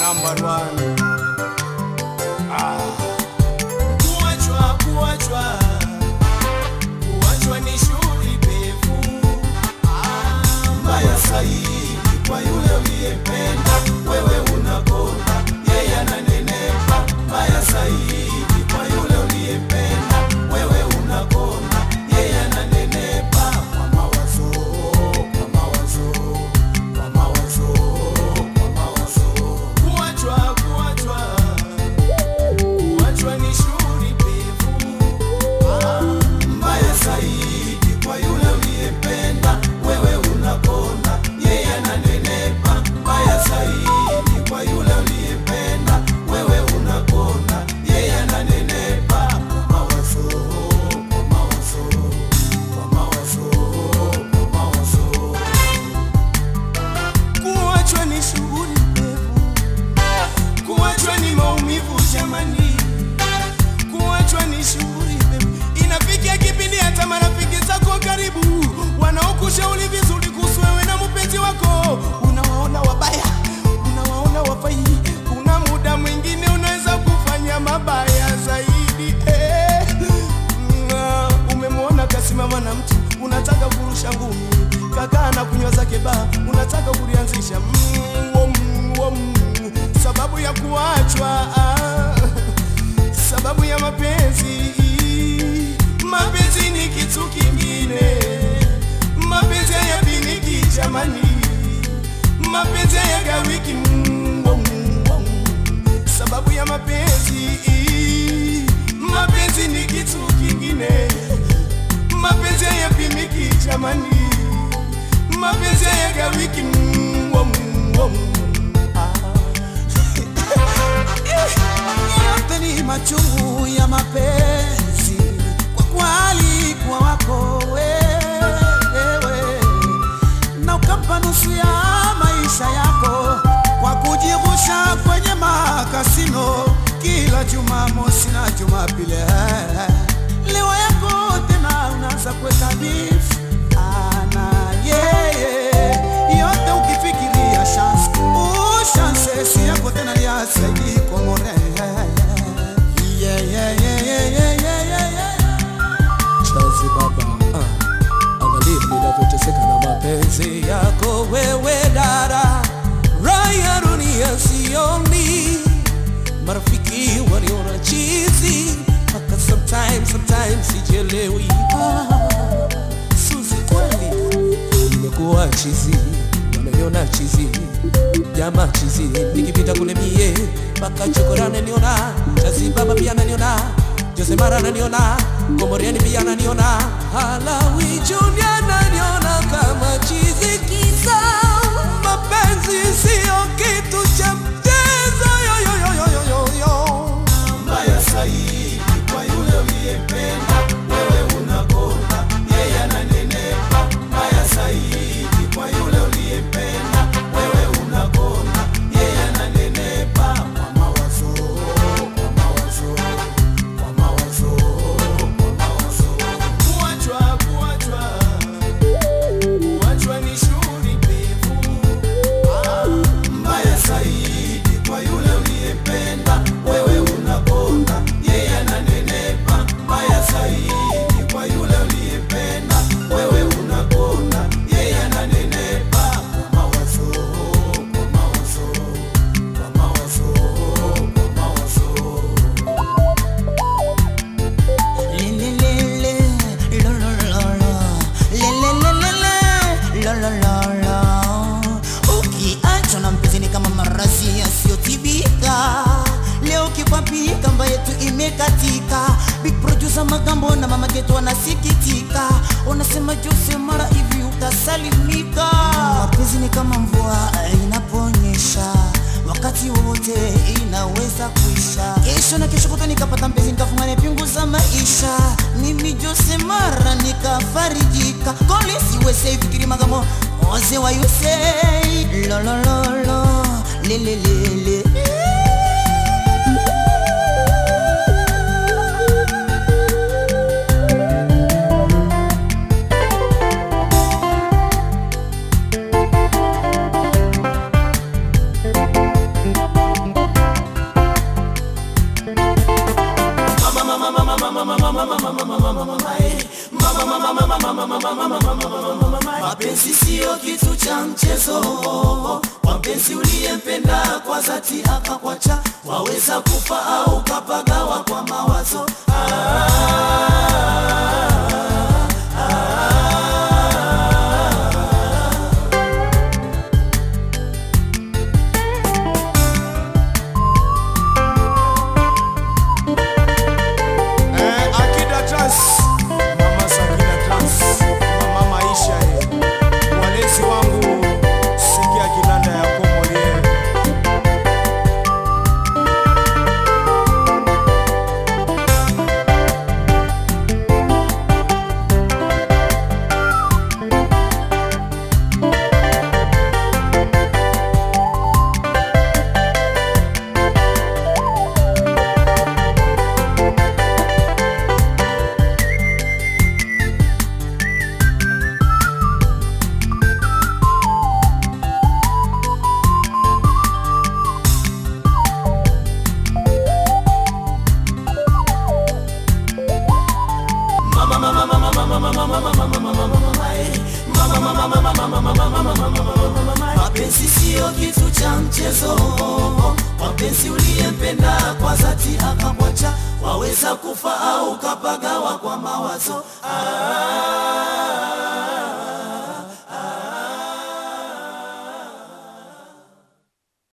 number one. Ah. Kuachwa, kuachwa, kuachwa ni shughuli pevu. Ah, mbaya zaidi kwa yule uliyempenda, wewe unakonda, yeye ananenepa. Mbaya zaidi kwa yule uliyempenda, wewe unakonda, yeye ananenepa. Kwa mawazo, kwa mawazo, kwa mawazo, kwa mawazo. Kuachwa, kuachwa, kuachwa ni shughuli pevu. Ah, mbaya zaidi kwa yule uliyempenda, wewe unakonda, yeye ananenepa. Mbaya zaidi kwa yule uliyempenda, wewe unakonda, yeye ananenepa. Kwa mawazo, kwa mawazo, kwa mawazo, kwa mawazo. Kuachwa ni shughuli pevu, kuachwa ni maumivu jamani kuachwa ni shughuli pevu. Inafikia kipindi hata marafiki zako wa karibu wanaokushauri vizuri kuhusu wewe na mpenzi wako unawaona wabaya, unawaona wafai. Kuna muda mwingine unaweza kufanya mabaya zaidi eh. Nga, Umemwona kasimama na mtu unataka kurusha ngumi, kakaa na kunywa zake baa, unataka kulianzisha mm, wom, wom, sababu ya kuachwa ah sababu ya mapenzi. Mapenzi ni kitu kingine, mapenzi hayapimiki jamani, mapenzi hayagawiki. mm, wom, wom. Sababu ya mapenzi, mapenzi ni kitu kingine, mapenzi hayapimiki jamani, mapenzi hayagawiki. mm, wom, wom. yote ni machungu ya mapenzi kwa kwali kwa wako wewe na ukampa nusu ya maisha yako kwa kujirusha kwenye makasino kila Jumamosi na Jumapili. Leo yako tena unaanza kuweka beef ana yeye yote ukifikiria chance ushanse si yako tena liasaidi komore yeah, yeah, yeah, yeah, yeah, yeah, yeah, yeah. Chazi baba, ah, angalia ninavyoteseka na mapenzi yako wewe dada, raya dunia sioni, marafiki waliona chizi, mpaka sometimes, sometimes sijelewi. Ah, Suzi kweli nimekuwa chizi, wameniona chizi, jamaa chizi, nikipita kule mie mpaka chokora ananiona, chazi baba pia ananiona, Jose Mara ananiona, Komoriani pia ananiona, Halawi Junior ananiona kama chizi kisa mapenzi sio kitu cha mchezo yo, yo, yo, yo, yo, yo, yo. mbaya zaidi kwa yule uliyempenda, wewe unakonda, yeye ananenepa. Mbaya zaidi kwa yule uliyempenda, wewe unakonda, yeye ananenepa. Kwa mawazo, kwa mawazo, kwa mawazo, kwa mawazo. Kuachwa, kuachwa, kuachwa ni shughuli pevu. Ah, mbaya zaidi kwa yule uliyempenda, wewe unakonda, yeye ananenepa. Mbaya zaidi kwa yule uliyempenda, wewe unakonda, yeye ananenepa. Kwa mawazo, kwa mawazo, kwa mawazo, kwa mawazo. Lelelele, lolololo, lelelelele, lolololo. Ukiachwa na mpenzi ni kama maradhi yasiyotibika. Leo kikwapika mba yetu imekatika. Big producer Magambo na mama Geto wanasikitika, unasema Jose mara hivi utasalimika. Mapenzi ni kama mvua inaponyesha wakati wowote inaweza kuisha. Kesho na kesho kutwa nikapata mpenzi nikafungana pingu za maisha. Mimi Jose mara nikafarijika. Kole siweze fikiri magamo oze wa yuse lolololo lelelele mapenzi siyo kitu cha mchezo kwa mpenzi uliyempenda kwa dhati akakwacha waweza kufa au kapagawa kwa mawazo Eh, Akida Trans, Mama Sakina Trans, Mama Maisha eh. Walezi wangu sikia kinanda ya komolie mapenzi siyo kitu cha mchezo mapenzi uliyempenda kwa dhati akakwacha waweza kufa au kapagawa kwa mawazo ah.